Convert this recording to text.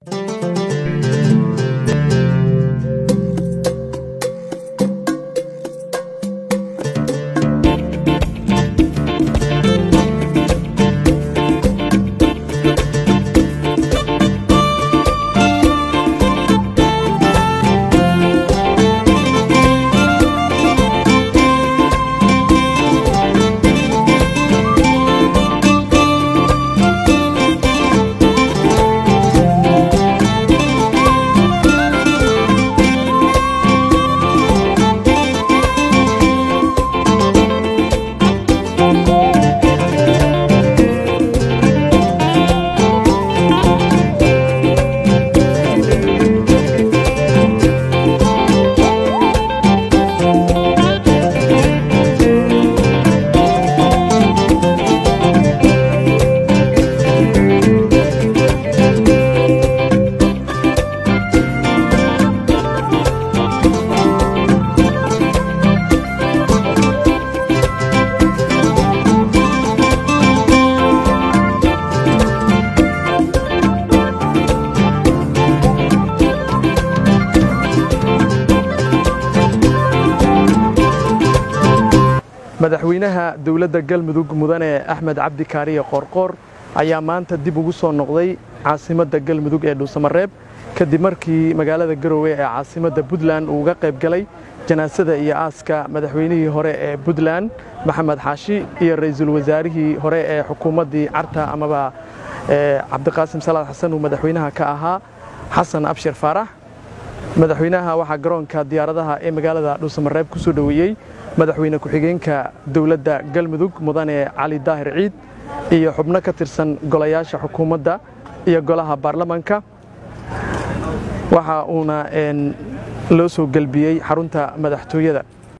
madaxweynaha dowladda galmudug mudane axmed cabdi kaariye qoorqoor ayaa maanta dib ugu soo noqday caasimadda galmudug ee dhuusamareeb kadib markii magaalada garowe ee caasimadda puntland uu uga qayb galay janaasada iyo aaska madaxweynihii hore ee puntland maxamed xaashi iyo ra'iisul wasaarihii hore ee xukuumaddii carta amaba cabdiqaasim salaad xasan uu madaxweynaha ka ahaa xasan abshir faarax madaxweynaha waxaa garoonka diyaaradaha ee magaalada dhuusamareeb ku soo dhoweeyey madaxweyne ku-xigeenka dowladda galmudug mudane cali daahir ciid iyo xubno ka tirsan golayaasha xukuumadda iyo golaha baarlamanka waxa uuna loo soo gelbiyey xarunta madaxtooyada